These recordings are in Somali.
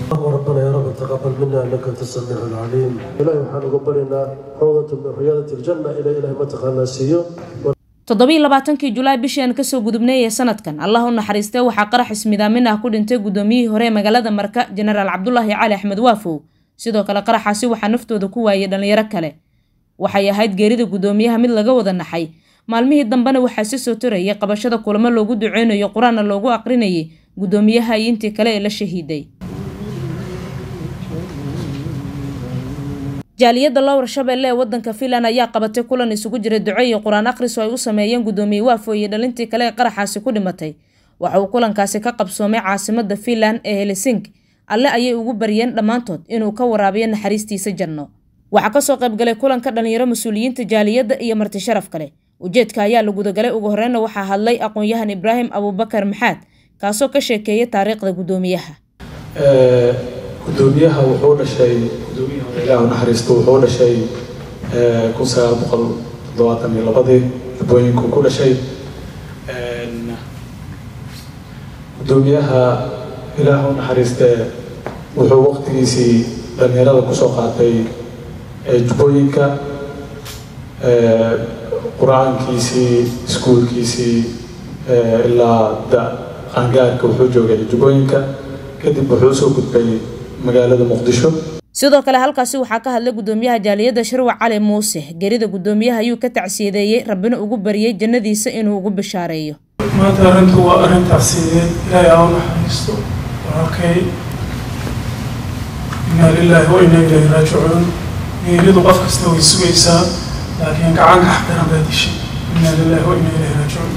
ربنا يا رب تقبل منا انك انت السميع العليم الهي waxaan uga baryaynaa rawdata min riyaadati aljanna ila ilahi ma taqaanaa siiyo toddobiiy labaatankii julaay bishii aan kasoo gudubnay ee sanadkan allah u naxariistay waxaa qarax ismidaamin ah ku dhintay gudoomiyihii hore ee magaalada marka jenaraal cabdulaahi cali axmed waafow sidoo kale qaraxaasi waxaa naftooda ku waayay dhalinyaro kale waxay ahayd geerida gudoomiyaha mid laga wada naxay maalmihii dambena waxaa si soo torayay qabashada kulamo loogu duceynayo qur-aanna loogu aqrinayay gudoomiyaha iyo intii kale ee la shahiiday jaaliyadda lowr shabeelle ee wadanka finland ayaa qabatay kulan isugu jiray duco iyo qur-aan akhris oo ay u sameeyeen gudoomiye waafo iyo dhalintii kale ee qaraxaasi ku dhimatay waxa uu kulankaasi ka qabsoomay caasimada finland ee helesink alle ayay ugu baryeen dhammaantood inuu ka waraabiyo naxariistiisa janno waxaa kasoo qaybgalay kulanka dhalinyaro mas-uuliyiinta jaaliyadda iyo marti sharaf kale ujeedka ayaa la gudagalay ugu horeyna waxaa hadlay aqoon-yahan ibraahim abuubakar maxaad kaasoo ka sheekeeyay taariikhda gudoomiyaha gudoomiyaha wuxuu dhashay gudoomiyaha ilaah naxariisto wuxuu dhashay kun sagaal boqol toddobaatan iyo labadii darbooyinku ku dhashay gudoomiyaha ilaah u naxariiste wuxuu waqtigiisii dhalinyarada kusoo qaatay jubbooyinka qur-aankiisii iskuulkiisii ilaa da qaangaarka wuxuu joogay jubbooyinka kadib wuxuu usoo gudbay magaalada muqdisho sidoo kale halkaasi waxaa ka hadlay gudoomiyaha jaaliyadda sharwac cali muuse gerida gudoomiyaha ayuu ka tacsiyadeeyey rabbina ugu baryay jannadiisa inuu ugu bishaareeyo maanta arrintu waa arrin tacsiyadeed ilaahay aa u naxariisto walaalkay inaa lilaahi wa inaa ilayhi raajicuun geeridu qof kasta way sugaysaa laakiin gacanka xaqdaran baa dishay inaa lilaahi wa inaa ilayhi raajicuun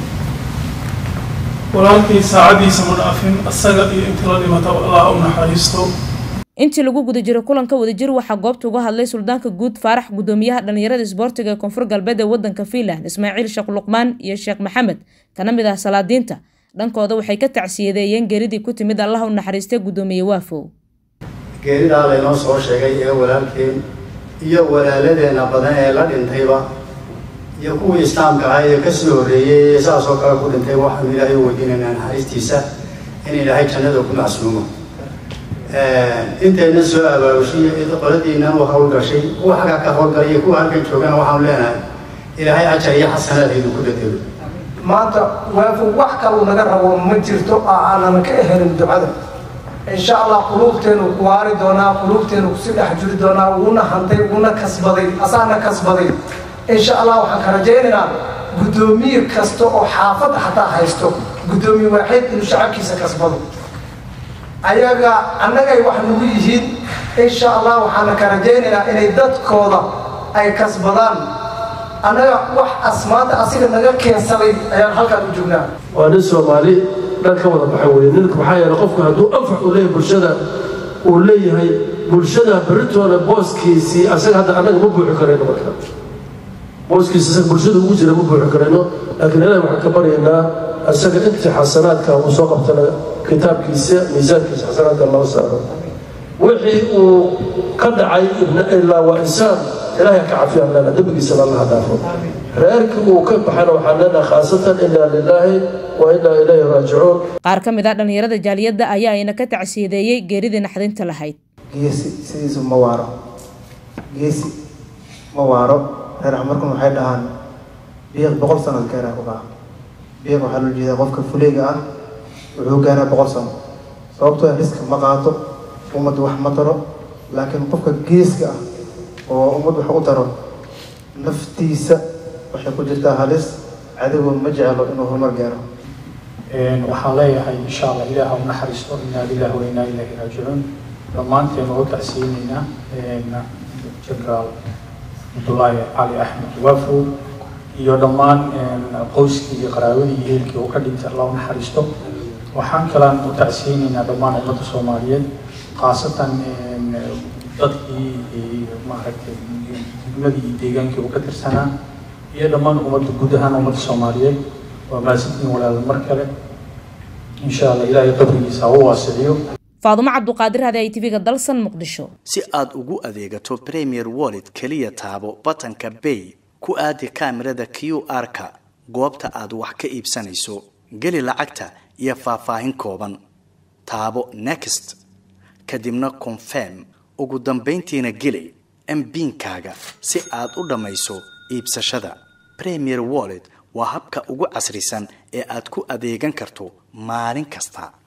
walaalkii saacadiisa ma dhaafin asaga iyo intii la dhimata allah u naxariisto intii lagu guda jiray kulanka wadajir waxaa goobta uga hadlay suldaanka guud faarax gudoomiyaha dhalinyarada isboortiga ee koonfur galbeed ee wadanka finland ismaaciil sheekh luqmaan iyo sheekh maxamed kana mid ah salaadiinta dhankooda waxay ka tacsiyadeeyeen geeridii ku timid allah u naxariistay gudoomiye waafow geeridaa laynoo soo sheegay ee walaalkeen iyo walaaladeena badan ee la dhintayba iyo kuwii islaamka ahaa ee kasoo horreeyey ee saasoo kale ku dhintay waxaanu ilaahay u weydiinaynaa naxariistiisa in ilaahay jannada ku macsuumo intayna soo abaabushay qoladiinan u hawlgashay kuwa xagga ka hawlgalay iyo kuwa halkan joogana waxaanu leenahay ilaahay ajar iyo xasanaad idinku bedelo maanta waafu wax kaluu naga rabo ma jirto oo aanan ka helin ducada insha allah quluubteenu ku waari doonaa quluubteenu kusi dhex jiri doonaa wuuna hantay wuuna kasbaday asaana kasbaday insha allah waxaan ka rajaynaynaa guddoomiye kasta oo xaafadda xataa haysto guddoomiye waaxid inuu shacabkiisa kasbado ayaga annagay wax nagu yihiin insha allah waxaana ka rajaynaynaa inay dadkooda ay kasbadaan annaga wax asmaanta asiga naga keensaday ayaan halkaan u joognaa waa nin soomaali dhan ka wada baxa weye ninka maxaa yeele qofku hadduu anfac u leeyahay bulshada uu leeyahay bulshada beritoona booskiisii asaga hadda annaga ma buuxi karayno marka booskiisa isaga bulshada ugu jira ma buuxi karayno laakiin ilaahi waxaan ka baryaynaa asaga intii xasanaadka uu soo qabtana kitaabkiisa miisaankiisa xasanaadka loo saaro wixii uu ka dhacay ilaa waa insaan ilaahay ka cafiyaan leena dembigiisa lallaha dhaafo reerkii uu ka baxana waxaan leenaha khaasatan inaa lilaahi wa inaa ilayhi raajicuun qaar ka mid ah dhalinyarada jaaliyadda ayaa ayna ka tacsiyadeeyey geeridii naxdinta lahayd geesi sidiisu ma waaro geesi ma waaro reer camarkun waxay dhahaan biiq boqol sano gaaraa ku kaca biiq waxaa loo jeedaa qofka fuleega ah wuxuu gaaraa boqol sano sababtoo riska ma qaato ummadda wax ma taro laakiin qofka geeska ah oo ummad wax u taro naftiisa waxay ku jirtaa halis cadowga ma jeclo inuu horumar gaaro waxaan leeyahay insha allah ilaah u naxariisto inaa lillahi wa inaa ilaahi raajicuun dhammaanteen oo tacsiinaynaa jenaraal cabdullaahi cali axmed waafow iyo dhammaan qoyskii iyo qaraabadii iyo heelkii uu ka dhintay allah u naxariisto waxaan kalaan u tacsiyeynaynaa dhammaan ummadda soomaaliyeed khaasatan dadkii maaragtay degmadii iyo deegaankii uu ka tirsanaa iyo dhammaan ummadda guud ahaan ummadda soomaaliyeed waa mahadsantiin walaala mar kale insha allah ilaahay qabrigiisa ha u waasiciyo faadumo cabduqaadir hade ay tv-ga dalsan muqdisho si aad ugu adeegato premier wallet keliya taabo batanka bay ku aadi kaamirada q r-ka goobta aad wax ka iibsanayso geli lacagta iyo faahfaahin kooban taabo next kadibna confirm ugu dambayntiina geli mbiinkaaga si aad u dhammayso iibsashada premier wallet waa habka ugu casrisan ee aad ku adeegan karto maalin kasta